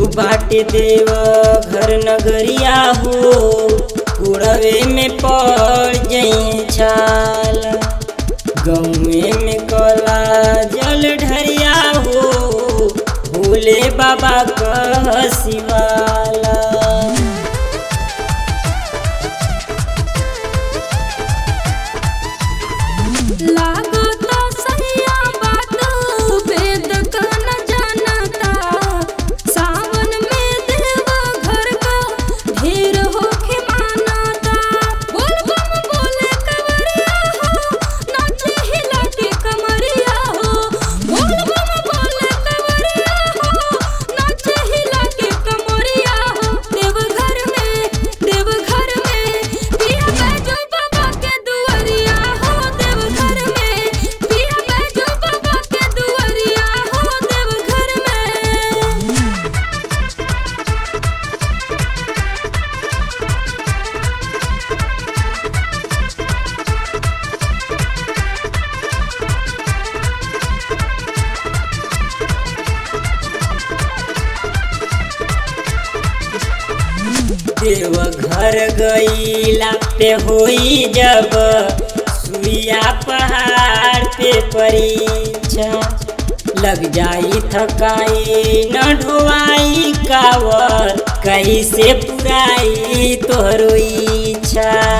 बाटे देव घर नगरिया हो उड़वे में पड़ जई छाल गौए में कला जल ढरिया हो भोले बाबा कह शिवाला लागता सहिया बात वेद का न जानता सावन में देव घर का ढेर होके मानता बोल बम बोले कवरिया हो नाचे हिला के कमरिया हो बोल बम बोले कवरिया हो नाचे हिला के कमरिया हो देव घर में देव घर में पिया बैजो बाबा के दुआरिया हो देव घर में पिया बैजो बाबा के दुआरिया हो देव घर में देव घर गईला पे होई जब सुइया पहाड़ पे परीक्षा लग जाई थकाई न ढोवाई कावर कैसे पुराई तोहरो इच्छा